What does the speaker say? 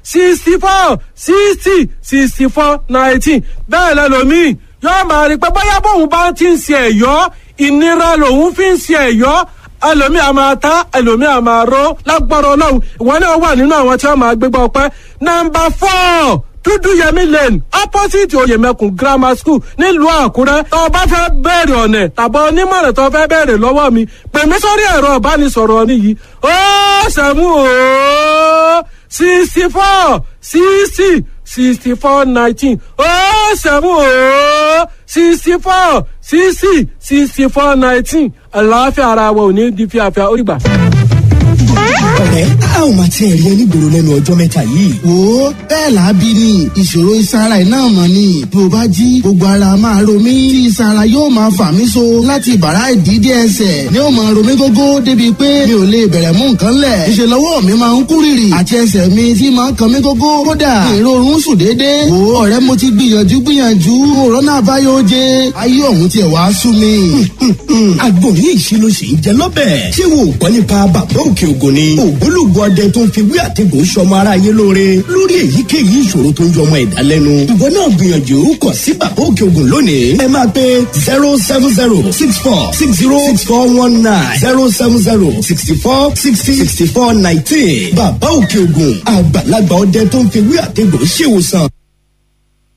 sixty four sixty sixty four nineteen bẹ́ẹ̀ lẹ́lòmíì yóò máa rí i pé bóyá bóun bá ti ń ṣe ẹ̀yọ́ ìnira lòun fi ń ṣe ẹ̀yọ́ ẹlòmíì a máa ta ẹlòmíì a máa ró lágbára ọlọ́run ìwọ náà wà nínú àwọn tí wọ́n máa gbégbá ọpẹ́ nọmba four dúdú yẹmí lane opposite oyèmẹkùn grammar school nílùú àkúrẹ́ tó o bá fẹ́ bẹ̀rẹ̀ ọ̀nà tàbí onímọ̀ràn tó o fẹ́ bẹ̀rẹ̀ lọ́wọ́ mi pè mí sórí ẹ̀rọ ìbánisọ̀rọ̀ nìyí ó sẹ́mu ó sixty four sixty sixty four nineteen ó sẹ́mu ó sixty four sixty sixty four nineteen àlàáfíà ara wa ò ní di fíafíà ó rí gbà ọ̀rẹ́ a ò máa tiẹ̀ rí onígboro lẹ́nu ọjọ́ mẹ́ta yìí. wo bẹ́ẹ̀ làábí ni ìṣòro ìsara iná mọ̀ ni bí o bá jí gbogbo ara máa ro mí tí ìsara yóò máa fà mí so láti bàrá ìdídé ẹsẹ̀ ni ó máa ro mí gógó débi pé mi ò lè bẹ̀rẹ̀ mú nǹkan lẹ̀ ìṣèlú ọwọ́ mi máa ń kú rìrì àti ẹsẹ̀ mi tí máa ń kan mí gógó kódà èrò oorun sùn déédéé wo ọ̀rẹ́ mo ti gbìyànjú gbìyànjú òrónà àbáyọ oje ayé ọ̀hún tiẹ̀ wá sú mi. àgbo ní ìṣirò sì ń jẹ lọ́bẹ̀. ṣé wo gbọ́ nípa bàbá òkè ògùn ni. ògbólógbò ọdẹ tó ń fi wí àtẹ̀gùn sọmọ aráyé lóore lórí èyíkéyìí ìṣòro tó ń jọmọ ẹ̀dá lẹ́nu. ìwọ náà gbìyànjú kọ sí bàbá òkè ògùn lónìí. ẹ máa pe zero seven zero six four six zero six four one nine zero seven zero sixty four sixty sixty four nineteen. bàbá òkè ògùn àgbàlagbà ọdẹ tó ń fi wí àtẹ̀gùn ṣèwòsàn.